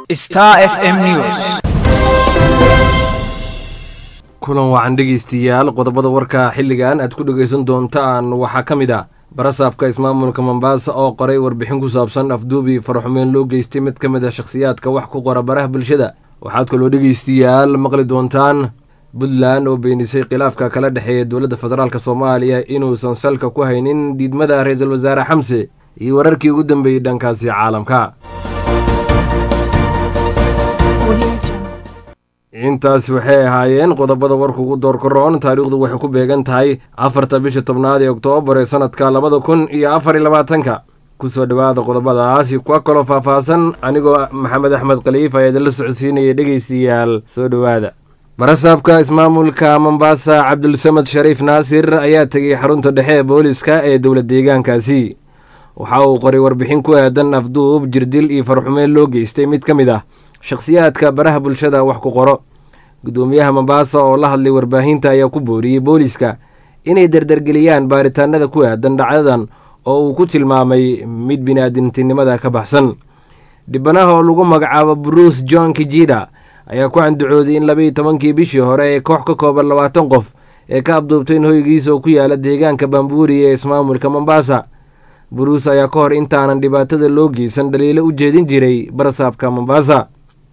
Star FM News. kulan wacan dhegaystayaal qodobada warka xilligan aad ku dhegaysan doontaan waxaa ka mid ah barasaabka ismaamulka mombaasa oo qoray warbixin ku saabsan afduubi faraxumeyn loo geystay mid ka mid a shakhsiyaadka wax ku qora baraha bulshada waxaad kaloo dhegaystayaal maqli doontaan puntland oo beenisay khilaafka kala dhexeeya dowladda federaalk soomaaliya inuusan salka ku haynin diidmada ra-iisul wasaare xamse iyo wararkii ugu dambeeyey dhankaasi caalamka intaas waxay ahaayeen qodobada warka ugu doorkaroon taariikhdu waxay ku beegan tahay afarta bisha tobnaad ee oktoobar ee sanadka labada kun iyo afar iyo labaatanka kusoo dhowaada qodobadaasi kuwa kaloo faahfaahsan anigoo maxamed axmed khaliif ayaa idinla socodsiinaya dhegaystayaal soo dhowaada barasaabka ismaamulka mombaasa cabdulsamad shariif naasir ayaa tegay xarunta dhexe ee booliska ee dowla deegaankaasi waxa uu qoray warbixin ku aadan afduub jirdil iyo farxumeen loo geystay mid ka mid ah shakhsiyaadka baraha bulshada wax ku qoro guddoomiyaha mombaasa oo la hadlay warbaahinta ayaa ku booriyey booliska inay dardargeliyaan baaritaanada ku aadan dhacdadan oo uu ku tilmaamay mid biniaadamtinimada ka baxsan dhibanaha oo lagu magacaabo bruce john kijida ayaa ku candacooday in labaiyo tobankii bishii hore ee koox ka kooban labaatan qof ee ka abduubtay in hoygiisa oo ku yaala deegaanka bambuuri ee ismaamulka mombaasa bruce ayaa ka hor intaanan dhibaatada loo geysan dhaliilo u jeedin jiray barasaabka mombaasa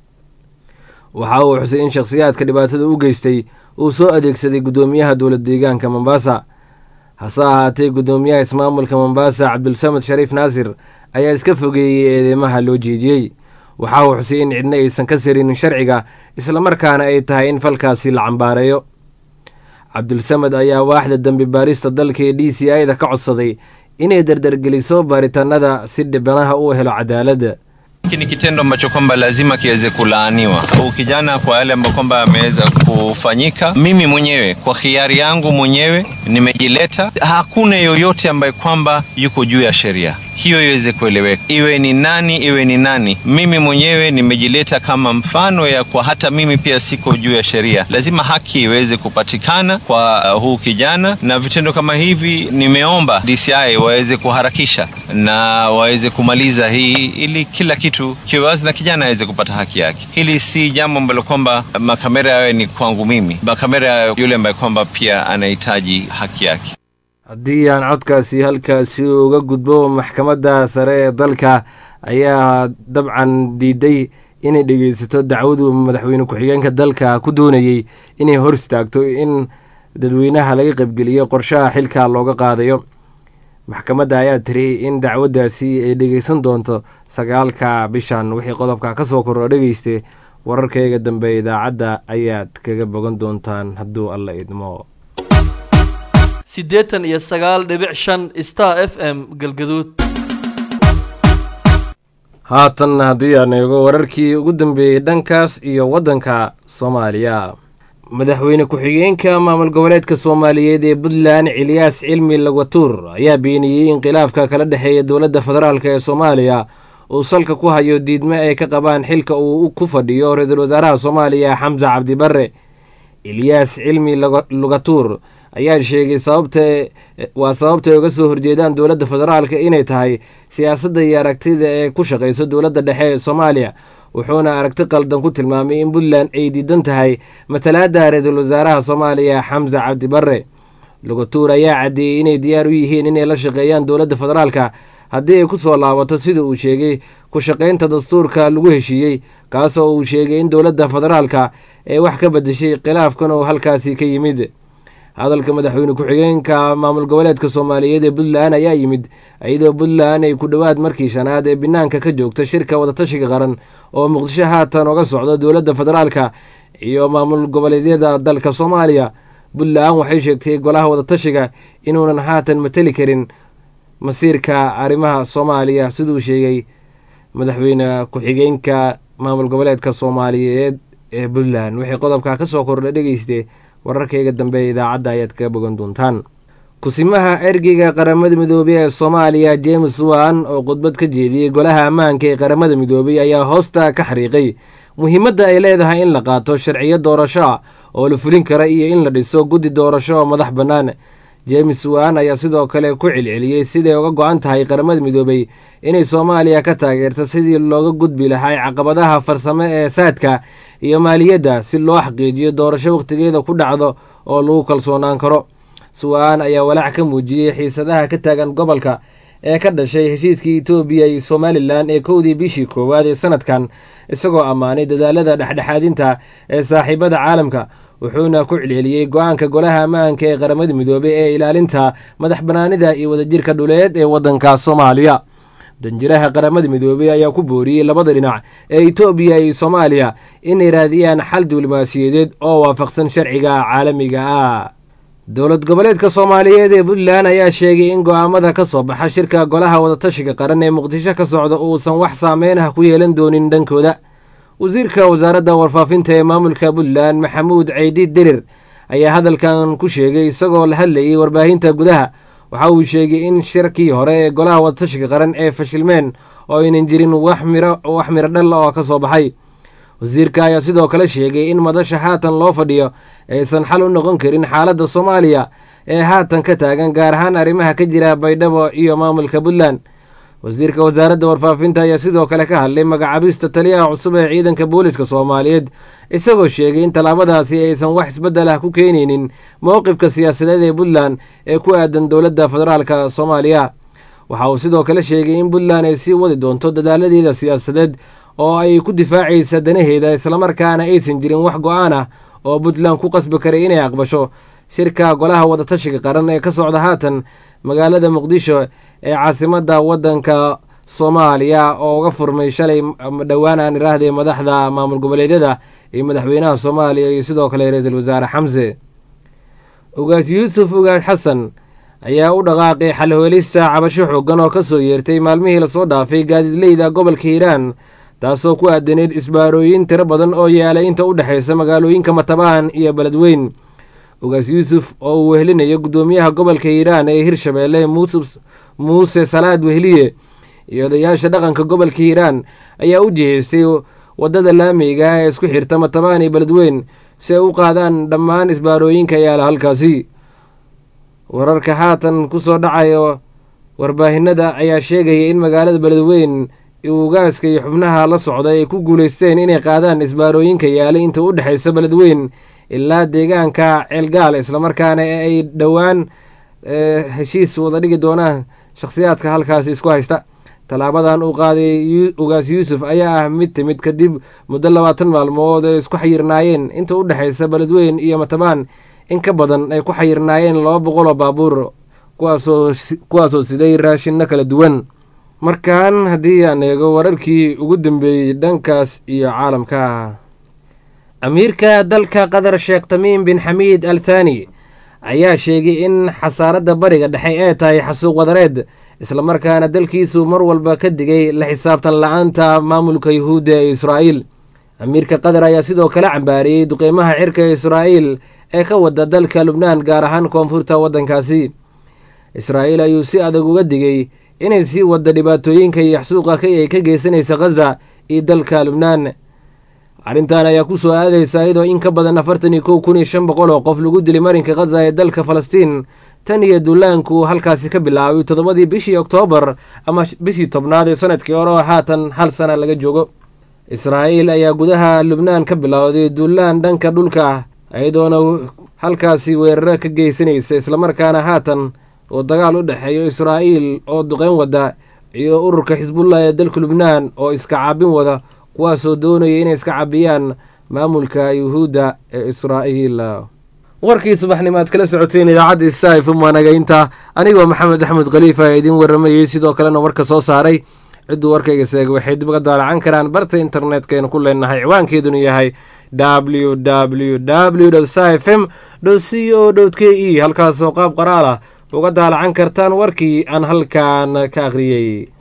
waxa uu xusay in shakhsiyaadka dhibaatada u geystay uu soo adeegsaday guddoomiyaha dowla deegaanka mombaasa hase ahaatee guddoomiyaha ismaamulka mombaasa cabdulsamad shariif naasir ayaa iska fogeeyey eedeymaha loo jeediyey waxa uu xusay in cidna aysan ka sarinin sharciga islamarkaana ay tahay in falkaasi la cambaareeyo cabdulsamad ayaa waaxda dembi baarista dalka ee d c i da ka codsaday inay dardargeliso baaritaanada si dhibanaha uu helo cadaaladda Hiki ni kitendo ambacho kwamba lazima kiweze kulaaniwa. Huu kijana kwa yale ambayo kwamba ameweza kufanyika, mimi mwenyewe kwa hiari yangu mwenyewe nimejileta. Hakuna yoyote ambaye kwamba yuko juu ya sheria, hiyo iweze kueleweka, iwe ni nani, iwe ni nani. Mimi mwenyewe nimejileta kama mfano ya kwa hata mimi pia siko juu ya sheria. Lazima haki iweze kupatikana kwa uh, huu kijana, na vitendo kama hivi nimeomba DCI waweze kuharakisha na waweze kumaliza hii ili kila kitu kiwe wazi na kijana aweze kupata haki yake. Hili si jambo ambalo kwamba makamera yawe ni kwangu mimi, makamera yawe yule ambaye kwamba pia anahitaji haki yake. haddii aan codkaasi halkaasi uga gudbo maxkamadda sare ee dalka ayaa dabcan diiday inay dhegeysato dacwadu madaxweyne ku-xigeenka dalka ku doonayey inay hor istaagto in dadweynaha laga qaybgeliyo qorshaha xilka looga qaadayo maxkamadda ayaa tiri in dacwaddaasi ay dhegeysan doonto sagaalka bishan wixii qodobka ka soo korro dhegeyste wararkayga dambe idaacadda ayaad kaga bogan doontaan hadduu alla idmo siddeetan iyo sagaal dhibic shan star f m galgaduud haatan haddii aan eego wararkii ugu dambeeyey dhankaas iyo waddanka soomaaliya madaxweyne ku-xigeenka maamul goboleedka soomaaliyeed ee puntland ciliyaas cilmi lagatuur ayaa beeniyey in khilaafka kala dhexeeya dowladda federaalk ee soomaaliya uu salka ku hayo diidmo ay ka qabaan xilka uu ku fadhiyo ra-iisul wasaaraha soomaaliya xamse cabdibarre iliyaas cilmi lugatuur ayaa sheegay sababta waa sababta ay uga soo horjeedaan dowladda federaalka inay tahay siyaasadda iyo aragtida ee ku shaqayso dowladda dhexe ee soomaaliya wuxuuna aragti qaldan ku tilmaamay in puntland ay diidan tahay matalaadda ra-iisul wasaaraha soomaaliya xamse cabdibarre lugatuur ayaa caddeeyey inay diyaar u yihiin inay la shaqeeyaan dowladda federaalka haddii ay ku soo laabato sida uu sheegay ku shaqaynta dastuurka lagu heshiiyey kaasoo uu sheegay in dowladda federaalka ee wax ka bedeshay khilaafkan oo halkaasi ka yimid hadalka madaxweyne ku-xigeenka maamul goboleedka soomaaliyeed ee puntland ayaa yimid iyadoo puntland ay ku dhowaad markii shanaad ee banaanka ka joogta shirka wadatashiga qaran oo muqdisho haatan oga socda dowladda federaalka iyo maamul goboleedyada dalka soomaaliya puntland waxay sheegtay golaha wadatashiga inuunan haatan mateli karin masiirka arrimaha soomaaliya siduu sheegay madaxweyne ku-xigeenka maamul goboleedka soomaaliyeed ee puntland wixii qodobka ka soo kordha dhegeyste wararkayga dambe ee idaacadda ayaad kaga bogan doontaan kusimaha ergeyga qaramada midoobey ee soomaaliya james wan oo khudbad ka jeediyey golaha ammaanka ee qaramada midoobey ayaa hoosta ka xariiqay muhiimadda ay leedahay in la qaato sharciyo doorasho ah oo la fulin kara iyo in la dhiso guddi doorasho oo madax bannaan james wan ayaa sidoo kale ku celceliyey siday uga go-an tahay qaramada midoobay inay soomaaliya ka taageerto sidii looga gudbi lahay caqabadaha farsamo ee saadka iyo maaliyadda si loo xaqiijiyo doorasho wakhtigeeda ku dhacdo oo lagu kalsoonaan karo suwaan ayaa walaac ka muujiyey xiisadaha ka taagan gobolka ee ka dhashay heshiiskii etoobiya iyo somalilan ee kowdii bishii koowaad ee sanadkan isagoo ammaanay dadaalada dhexdhexaadinta ee saaxiibada caalamka wuxuuna ku celceliyey go-aanka golaha ammaanka ee qaramada midoobey ee ilaalinta madax banaanida iyo wadajirka dhuleed ee waddanka soomaaliya danjiraha qaramada midoobey ayaa ku booriyey labada dhinac ee etoobiya iyo soomaaliya inay raadiyaan xal diblomaasiyadeed oo waafaqsan sharciga caalamiga ah dowlad goboleedka soomaaliyeed ee puntland ayaa sheegay in go-aamada ka soo baxa shirka golaha wadatashiga qaran ee muqdisho ka socda uusan wax saameyn ah ku yeelan doonin dhankooda wasiirka wasaaradda warfaafinta ee maamulka puntland maxamuud ceydi dirir ayaa hadalkan ku sheegay isagoo la hadlayay warbaahinta gudaha waxa uu sheegay in shirkii hore ee golaha wadatashiga qaran ee fashilmeen oo aynan jirin wax miro wax miro dhal oo ka soo baxay wasiirka ayaa sidoo kale sheegay in madasha haatan loo fadhiyo aysan xal u noqon karin xaaladda soomaaliya ee haatan ka taagan gaar ahaan arrimaha ka jira baydhabo iyo maamulka puntland wasiirka wasaaradda warfaafinta ayaa sidoo kale ka hadlay magacaabista taliyaha cusub ee ciidanka booliska soomaaliyeed isagoo sheegay in tallaabadaasi aysan wax isbeddel ah ku keenaynin mowqifka siyaasadeed ee puntland ee ku aadan dowladda federaalka soomaaliya waxa uu sidoo kale sheegay in puntland ay sii wadi doonto dadaaladeeda siyaasadeed oo ay ku difaacaysa danaheeda islamarkaana aysan jirin wax go-aan ah oo puntland ku qasbi karay inay aqbasho shirka golaha wadatashiga qaran ee ka socda haatan magaalada muqdisho ee caasimadda waddanka soomaaliya oo uga furmay shalay dhowaan aan iraahday madaxda maamul goboleedyada iyo madaxweynaha soomaaliya iyo sidoo kale ra-iisul wasaare xamse ugaas yuusuf ugaas xasan ayaa u dhaqaaqay xalhoelista cabasho xoogan oo ka soo yeertay maalmihii lasoo dhaafay gaadiidleyda gobolka hiiraan taasoo ku aadaneyd isbaarooyin tiro badan oo yaalay inta u dhexaysa magaalooyinka matabaan iyo beledweyn ugaas yuusuf oo uu wehelinayo guddoomiyaha gobolka hiiraan ee hirshabeelle muuse salaad wehliye iyo odayaasha dhaqanka gobolka hiiraan ayaa u jihaysay waddada laameyga ee isku xirta matabaan iyo beledweyn si ay u qaadaan dhammaan isbaarooyinka yaala halkaasi wararka haatan ku soo dhacayo warbaahinada ayaa sheegaya in magaalada beledweyn ugaaska iyo xubnaha la socda ay ku guulaysteen inay qaadaan isbaarooyinka yaalay inta u dhexaysa beledweyn ilaa deegaanka ceelgaal islamarkaana ay dhowaan heshiis wada dhigi doonaan shakhsiyaadka halkaasi isku haysta tallaabadan uu qaaday ugaas yuusuf ayaa ah mid timid kadib muddo labaatan maalmood ay isku xayirnaayeen inta u dhexaysa beledweyn iyo matabaan in ka badan ay ku xayirnaayeen laba boqol oo baabuur kuwaasoo siday raashinno kala duwan markan haddii aan eego wararkii ugu dambeeyey dhankaas iyo caalamka amiirka dalka qatar sheekh tamiim bin xamiid al thani ayaa sheegay in xasaaradda bariga dhexe ee tahay xasuuq wadareed islamarkaana dalkiisu mar walba ka digay la xisaabtan la-aanta maamulka yuhuudda ee israa'iil amiirka qatar ayaa sidoo kale cambaariyey duqeymaha cirka ee israa'iil ee ka wada dalka lubnaan gaar ahaan koonfurta waddankaasi israa'iil ayuu si adag uga digay inay sii wadda dhibaatooyinka iyo xasuuqa ay ka geysanaysa khaza iyo dalka lubnaan arrintan ayaa ku soo aadaysa iyadoo in ka badan afartan iyo kow kun iyo shan boqol oo qof lagu dilay marinka khaza ee dalka falastiin tan iyo dullaanku halkaasi ka bilaabay toddobadii bishii oktoobar ama bishii tobnaad ee sanadkii hore oo haatan hal sana laga joogo israa'iil ayaa gudaha lubnaan ka bilowday dullaan dhanka dhulka ah iyadoona halkaasi weeraro ka geysanaysa islamarkaana haatan oo dagaal u dhexeeyo israa'iil oo duqeyn wada iyo ururka xisbullah ee dalka lubnaan oo iska caabin wada kuwaasoo doonaya inay iska cabiyaan maamulka yuhuudda ee israa'iil warkii subaxnimo aad kala socoteen idaacadda saifm waanagaynta anigoo maxamed axmed khaliifa ee idiin waramayey sidoo kalena warka soo saaray cidduu warkayga seegay waxay dib uga daalacan karaan barta internetkaynu ku leenahay ciwaankeedunu yahay w w w sfm c o k e halkaasoo qaab qoraal ah uga daalacan kartaan warkii aan halkan ka akhriyey